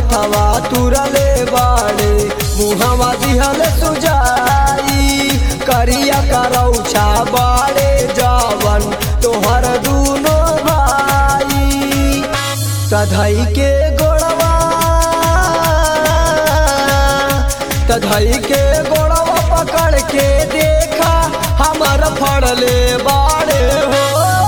हथवा तुरले बाड़े मुहवा दिहल सुजाई करिया करौछा बाड़े जवन तोहर दूनो भाई तधई के गोड़वा तधई के गोड़वा पकड़ के देखा हमर फड़ले बाड़े हो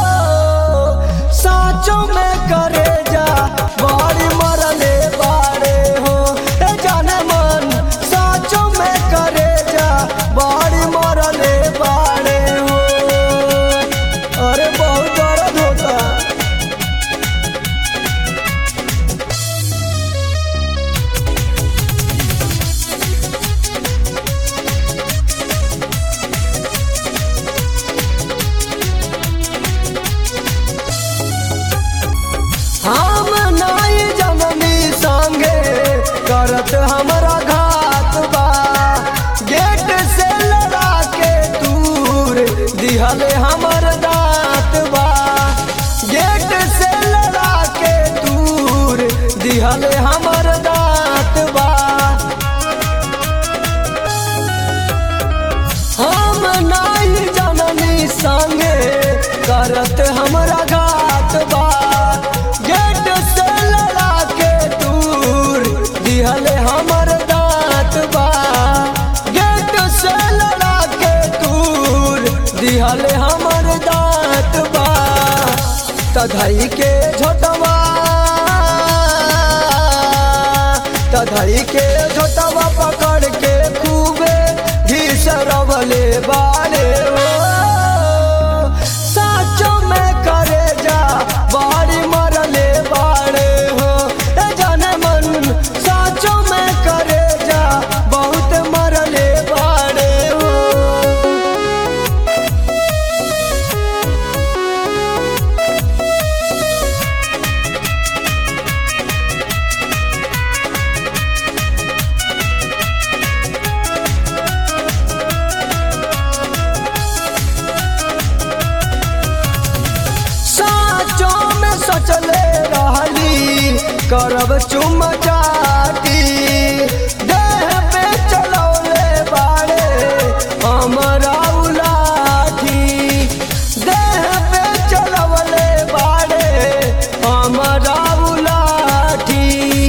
साचो में करे जा बाड़ी मरले बाड़े हो ए जाने मन साचो में करे जा बाड़ी मरले बाड़े हो अरे बहुत दर्द होता हम नाई जननी संगे करत हमरा घात बा गेट से लड़ा के दूर दिहले हमर दांत बा गेट से लड़ा के दूर दिहले हमर दांत बा हम नाही जननी संगे करत हमरा घात बा गेट से लड़ा के दूर दिहले हमर दांत बा गेट से लड़ा के दूर दिहले हमर दांत बा तधई के झोटवा तधई के झोटवा पकड़ के खूबे घिसरवले बारे हो साचो में करे जा बाड़ी मरले बाड़े हो ए जाने मन साचो में करे जा बहुत मरले बाड़े हो साचो में सचले रहली करब चुम चाटी देह पे चलौले बाड़े हमरा उलाठी देह पे चलवले बाड़े हमरा उलाठी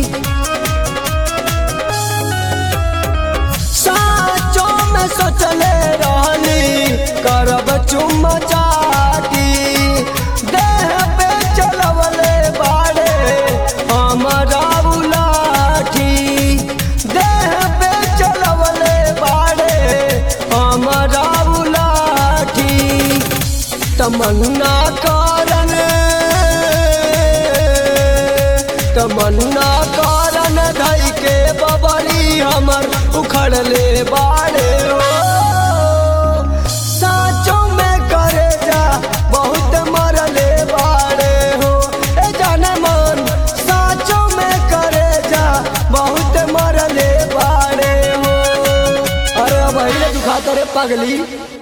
साचो में सोचले रहली करब चुम चाटी देह पे चलवले बाड़े हमरा उलाठी देह पे चलवले बाड़े हमरा उलाठी तमन्ना कारण तमन्ना कारण धई के बबरी हमर उखड़ले बाड़े हो साचो में करे जा बहुत मरले बाड़े हो ए जाने मन साचो में करे जा बहुत मरले बाड़े हो अरे अब दुखा करे पगली